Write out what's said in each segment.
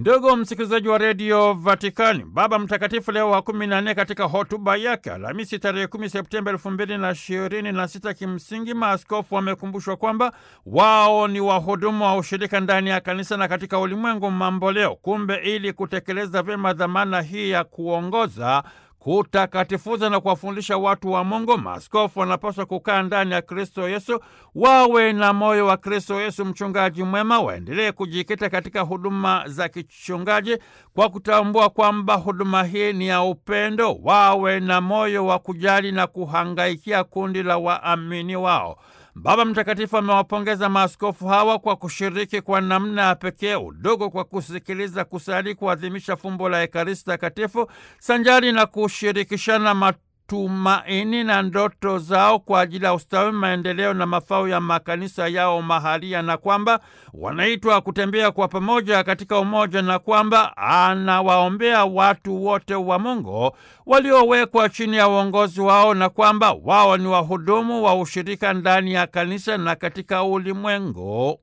Ndugu msikilizaji wa redio Vatikani, Baba Mtakatifu Leo wa kumi na nne katika hotuba yake Alhamisi tarehe kumi Septemba elfu mbili na ishirini na sita kimsingi maaskofu wamekumbushwa kwamba wao ni wahudumu wa ushirika ndani ya kanisa na katika ulimwengu mamboleo. Kumbe ili kutekeleza vyema dhamana hii ya kuongoza kutakatifuza na kuwafundisha watu wa Mungu, maaskofu wanapaswa kukaa ndani ya Kristo Yesu, wawe na moyo wa Kristo Yesu, mchungaji mwema, waendelee kujikita katika huduma za kichungaji kwa kutambua kwamba huduma hii ni ya upendo, wawe na moyo wa kujali na kuhangaikia kundi la waamini wao. Baba Mtakatifu amewapongeza maaskofu hawa kwa kushiriki kwa namna ya pekee udogo kwa kusikiliza, kusali, kuadhimisha fumbo la Ekaristi Takatifu sanjari na kushirikishana matumaini na ndoto zao kwa ajili ya ustawi, maendeleo na mafao ya makanisa yao mahalia, na kwamba wanaitwa kutembea kwa pamoja katika umoja, na kwamba anawaombea watu wote wa Mungu waliowekwa chini ya uongozi wao, na kwamba wao ni wahudumu wa ushirika ndani ya kanisa na katika ulimwengu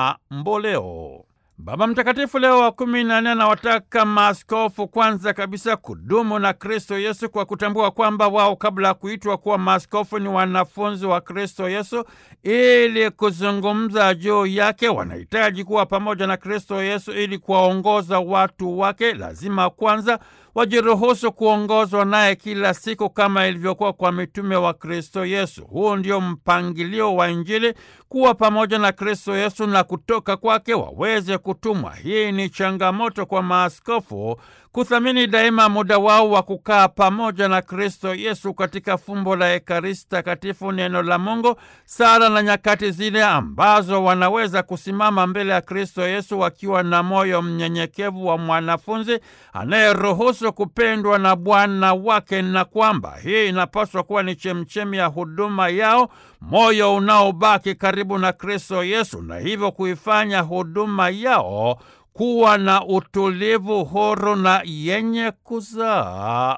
mamboleo. Baba Mtakatifu Leo wa kumi na nne anawataka maaskofu kwanza kabisa kudumu na Kristo Yesu kwa kutambua kwamba wao kabla ya kuitwa kuwa maaskofu ni wanafunzi wa Kristo Yesu. Ili kuzungumza juu yake, wanahitaji kuwa pamoja na Kristo Yesu ili kuwaongoza watu wake. Lazima kwanza wajiruhusu kuongozwa naye kila siku kama ilivyokuwa kwa mitume wa Kristo Yesu. Huu ndio mpangilio wa Injili, kuwa pamoja na Kristo Yesu na kutoka kwake waweze kutumwa. Hii ni changamoto kwa maaskofu kuthamini daima muda wao wa kukaa pamoja na Kristo Yesu katika fumbo la Ekaristi Takatifu, neno la Mungu, sala na nyakati zile ambazo wanaweza kusimama mbele ya Kristo Yesu wakiwa na moyo mnyenyekevu wa mwanafunzi anayeruhusu kupendwa na Bwana wake, na kwamba hii inapaswa kuwa ni chemchemi ya huduma yao, moyo unaobaki karibu na Kristo Yesu, na hivyo kuifanya huduma yao kuwa na utulivu, huru na yenye kuzaa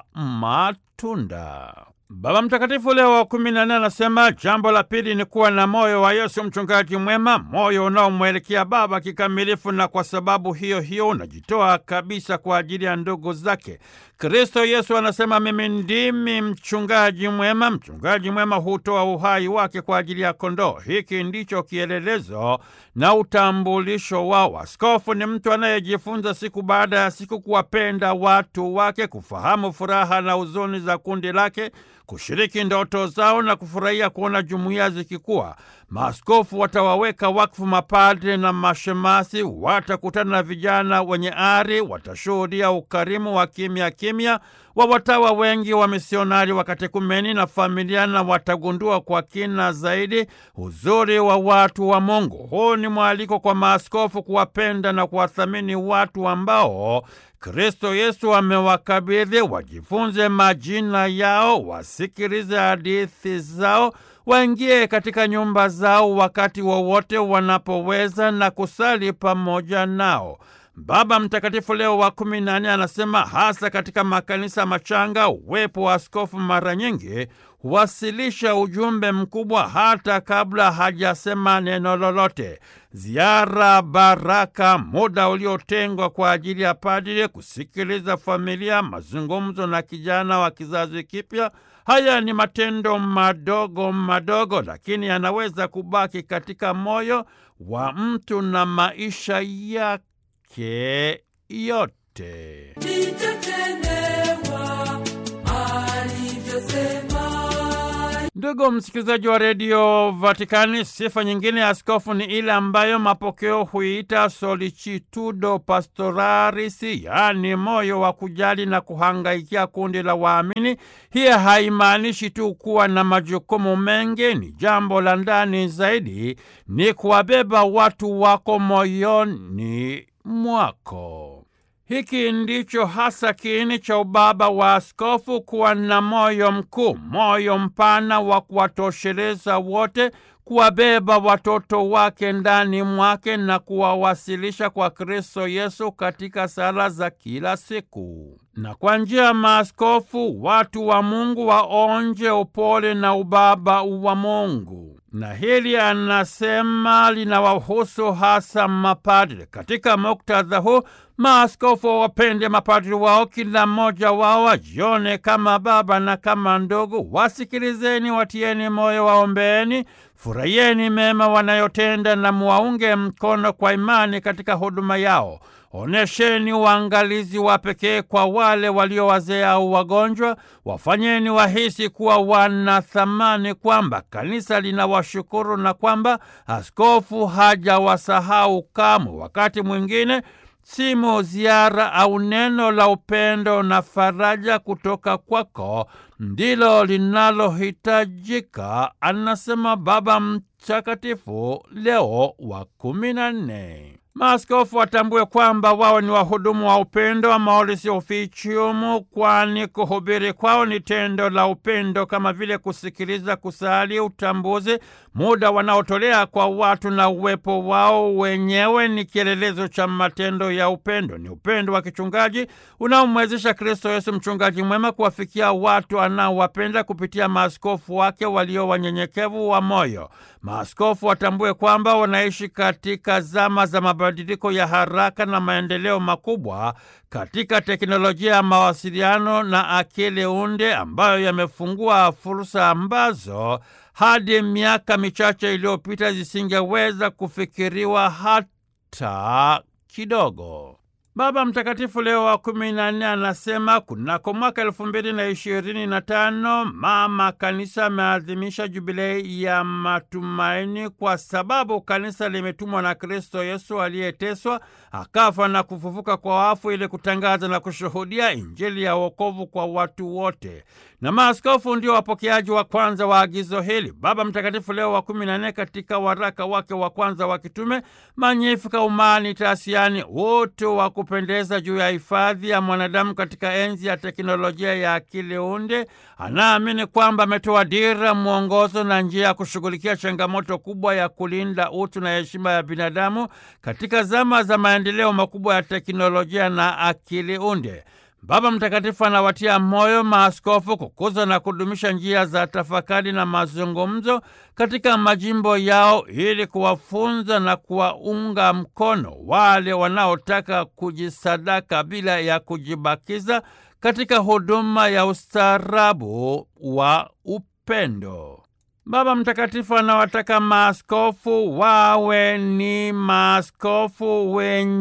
matunda. Baba Mtakatifu Leo wa kumi na nne anasema jambo la pili ni kuwa na moyo wa Yesu mchungaji mwema, moyo unaomwelekea Baba kikamilifu, na kwa sababu hiyo hiyo unajitoa kabisa kwa ajili ya ndugu zake. Kristo Yesu anasema mimi ndimi mchungaji mwema. Mchungaji mwema hutoa uhai wake kwa ajili ya kondoo. Hiki ndicho kielelezo na utambulisho wao. Askofu ni mtu anayejifunza siku baada ya siku kuwapenda watu wake, kufahamu furaha na huzuni za kundi lake, kushiriki ndoto zao na kufurahia kuona jumuiya zikikua. Maaskofu watawaweka wakfu mapadre na mashemasi, watakutana na vijana wenye ari, watashuhudia ukarimu wa kimya kimya wa watawa wengi wa misionari wa katekumeni na familia, na watagundua kwa kina zaidi uzuri wa watu wa Mungu. Huu ni mwaliko kwa maaskofu kuwapenda na kuwathamini watu ambao Kristo Yesu amewakabidhi, wajifunze majina yao, wasikilize hadithi zao, waingie katika nyumba zao wakati wowote wa wanapoweza na kusali pamoja nao. Baba Mtakatifu Leo wa kumi na nne anasema hasa katika makanisa machanga, uwepo wa askofu mara nyingi huwasilisha ujumbe mkubwa hata kabla hajasema neno lolote. Ziara baraka, muda uliotengwa kwa ajili ya padri kusikiliza familia, mazungumzo na kijana wa kizazi kipya. Haya ni matendo madogo madogo, lakini yanaweza kubaki katika moyo wa mtu na maisha yake yote. Ndugu msikilizaji wa redio Vatikani, sifa nyingine ya askofu ni ile ambayo mapokeo huiita solicitudo pastoralis, yaani moyo wa kujali na kuhangaikia kundi la waamini. Hiyo haimaanishi tu kuwa na majukumu mengi, ni jambo la ndani zaidi, ni kuwabeba watu wako moyoni mwako. Hiki ndicho hasa kiini cha ubaba wa askofu, kuwa na moyo mkuu, moyo mpana wa kuwatosheleza wote, kuwabeba watoto wake ndani mwake na kuwawasilisha kwa Kristo Yesu katika sala za kila siku. Na kwa njia ya maaskofu watu wa Mungu waonje upole na ubaba wa Mungu. na hili anasema linawahusu hasa mapadri. Katika muktadha huu, maaskofu wawapende mapadri wao, kila mmoja wao ajione kama baba na kama ndugu. Wasikilizeni, watieni moyo, waombeeni, furahieni mema wanayotenda na muwaunge mkono kwa imani katika huduma yao. Onesheni uangalizi wa pekee kwa wale walio wazee au wagonjwa. Wafanyeni wahisi kuwa wana thamani, kwamba kanisa linawashukuru na kwamba askofu hajawasahau kamwe. Wakati mwingine simu, ziara au neno la upendo na faraja kutoka kwako ndilo linalohitajika, anasema Baba Mtakatifu Leo wa kumi na nne. Maaskofu watambue kwamba wao ni wahudumu wa upendo wa Maoris Officium, kwani kuhubiri kwao ni tendo la upendo, kama vile kusikiliza, kusali, utambuzi, muda wanaotolea kwa watu na uwepo wao wenyewe ni kielelezo cha matendo ya upendo. Ni upendo wa kichungaji unaomwezesha Kristo Yesu, mchungaji mwema, kuwafikia watu anaowapenda kupitia maaskofu wake walio wanyenyekevu wa moyo. Maaskofu watambue kwamba wanaishi katika zama za mabadiliko ya haraka na maendeleo makubwa katika teknolojia ya mawasiliano na akili unde ambayo yamefungua fursa ambazo hadi miaka michache iliyopita zisingeweza kufikiriwa hata kidogo. Baba Mtakatifu Leo wa kumi na nne anasema kunako mwaka elfu mbili na ishirini na tano Mama Kanisa ameadhimisha jubilei ya matumaini, kwa sababu kanisa limetumwa na Kristo Yesu aliyeteswa akafa na kufufuka kwa wafu ili kutangaza na kushuhudia Injili ya wokovu kwa watu wote, na maaskofu ndio wapokeaji wa kwanza wa agizo hili. Baba Mtakatifu Leo wa kumi na nne katika waraka wake wa kwanza wa kitume Magnificat Humanitas, yaani utu wa kupendeza juu ya hifadhi ya mwanadamu katika enzi ya teknolojia ya akili unde, anaamini kwamba ametoa dira, mwongozo na njia ya kushughulikia changamoto kubwa ya kulinda utu na heshima ya binadamu katika zama za maendeleo makubwa ya teknolojia na akili unde. Baba Mtakatifu anawatia moyo maaskofu kukuza na kudumisha njia za tafakari na mazungumzo katika majimbo yao ili kuwafunza na kuwaunga mkono wale wanaotaka kujisadaka bila ya kujibakiza katika huduma ya ustaarabu wa upendo. Baba Mtakatifu anawataka maaskofu wawe ni maaskofu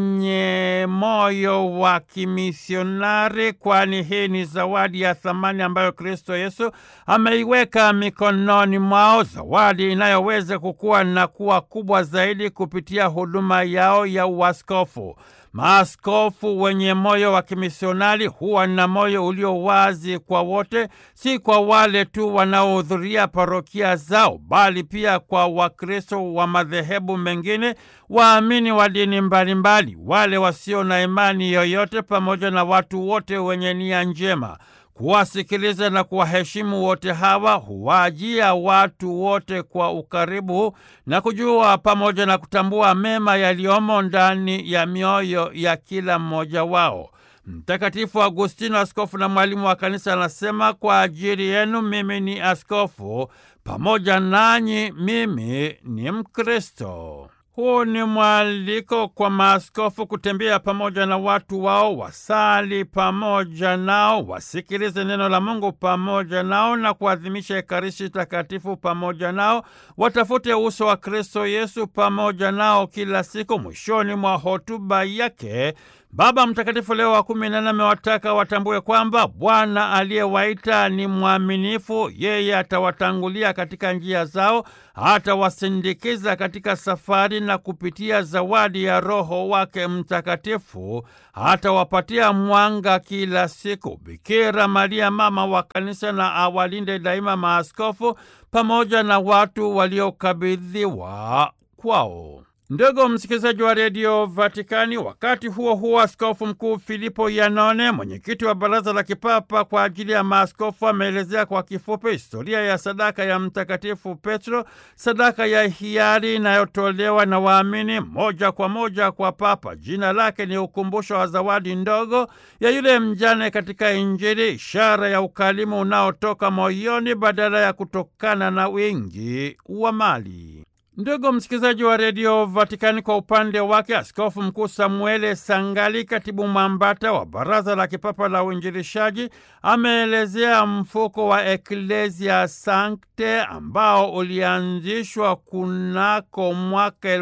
wenye moyo wa kimisionari, kwani hii ni zawadi ya thamani ambayo Kristo Yesu ameiweka mikononi mwao, zawadi inayoweza kukua na kuwa kubwa zaidi kupitia huduma yao ya uaskofu. Maaskofu wenye moyo wa kimisionari huwa na moyo ulio wazi kwa wote, si kwa wale tu wanaohudhuria parokia zao, bali pia kwa Wakristo wa madhehebu mengine, waamini wa dini mbalimbali, wale wasio na imani yoyote, pamoja na watu wote wenye nia njema. Kuwasikiliza na kuwaheshimu wote hawa huwajia watu wote kwa ukaribu na kujua pamoja na kutambua mema yaliyomo ndani ya mioyo ya kila mmoja wao. Mtakatifu Agustino, askofu na mwalimu wa kanisa, anasema kwa ajili yenu mimi ni askofu, pamoja nanyi mimi ni Mkristo. Huu ni mwaliko kwa maaskofu kutembea pamoja na watu wao, wasali pamoja nao, wasikilize neno la Mungu pamoja nao na kuadhimisha Ekaristi Takatifu pamoja nao, watafute uso wa Kristo Yesu pamoja nao kila siku. Mwishoni mwa hotuba yake Baba Mtakatifu Leo wa kumi na nne amewataka watambue kwamba Bwana aliyewaita ni mwaminifu. Yeye atawatangulia katika njia zao, atawasindikiza katika safari, na kupitia zawadi ya Roho wake Mtakatifu atawapatia mwanga kila siku. Bikira Maria, mama wa Kanisa, na awalinde daima maaskofu pamoja na watu waliokabidhiwa kwao. Ndugu msikilizaji wa redio Vatikani, wakati huo huo, askofu mkuu Filipo Yanone, mwenyekiti wa baraza la kipapa kwa ajili ya maaskofu, ameelezea kwa kifupi historia ya sadaka ya Mtakatifu Petro, sadaka ya hiari inayotolewa na waamini moja kwa moja kwa Papa. Jina lake ni ukumbusho wa zawadi ndogo ya yule mjane katika Injili, ishara ya ukarimu unaotoka moyoni badala ya kutokana na wingi wa mali. Ndugu msikilizaji wa redio Vatikani, kwa upande wake Askofu Mkuu Samuele Sangali, katibu mwambata wa Baraza la Kipapa la Uinjilishaji, ameelezea mfuko wa Ecclesia Sancte ambao ulianzishwa kunako mwaka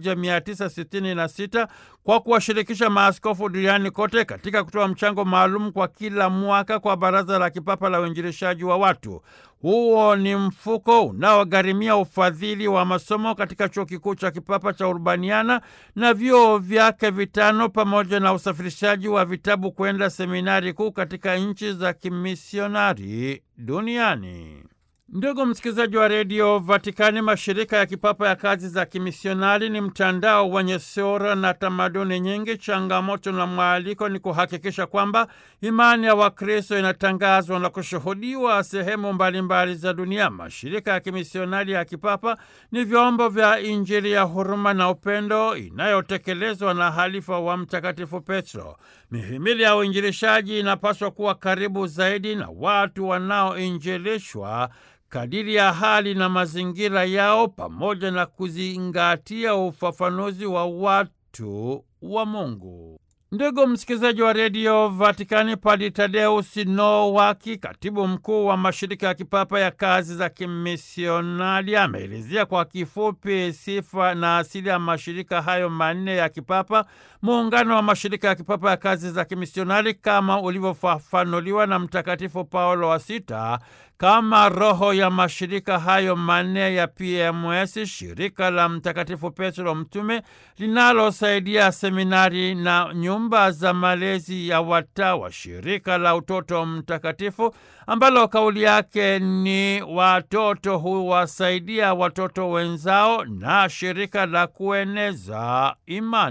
1966 kwa kuwashirikisha maaskofu duniani kote katika kutoa mchango maalum kwa kila mwaka kwa Baraza la Kipapa la Uinjilishaji wa watu. Huo ni mfuko unaogharimia ufadhili wa masomo katika chuo kikuu cha kipapa cha Urbaniana na vyuo vyake vitano pamoja na usafirishaji wa vitabu kwenda seminari kuu katika nchi za kimisionari duniani. Ndugu msikilizaji wa redio Vatikani, mashirika ya kipapa ya kazi za kimisionari ni mtandao wenye sura na tamaduni nyingi. Changamoto na mwaliko ni kuhakikisha kwamba imani ya Wakristo inatangazwa na kushuhudiwa sehemu mbalimbali za dunia. Mashirika ya kimisionari ya kipapa ni vyombo vya Injili ya huruma na upendo inayotekelezwa na halifa wa Mtakatifu Petro. Mihimili ya uinjilishaji inapaswa kuwa karibu zaidi na watu wanaoinjilishwa kadiri ya hali na mazingira yao pamoja na kuzingatia ufafanuzi wa watu wa Mungu. Ndugu msikilizaji wa redio Vatikani, Padri Tadeusi Nowaki, katibu mkuu wa mashirika ya kipapa ya kazi za kimisionari, ameelezea kwa kifupi sifa na asili ya mashirika hayo manne ya kipapa, muungano wa mashirika ya kipapa ya kazi za kimisionari kama ulivyofafanuliwa na Mtakatifu Paulo wa Sita kama roho ya mashirika hayo manne ya PMS, shirika la Mtakatifu Petro Mtume linalosaidia seminari na nyumba za malezi ya watawa, shirika la Utoto Mtakatifu ambalo kauli yake ni watoto huwasaidia watoto wenzao, na shirika la kueneza imani.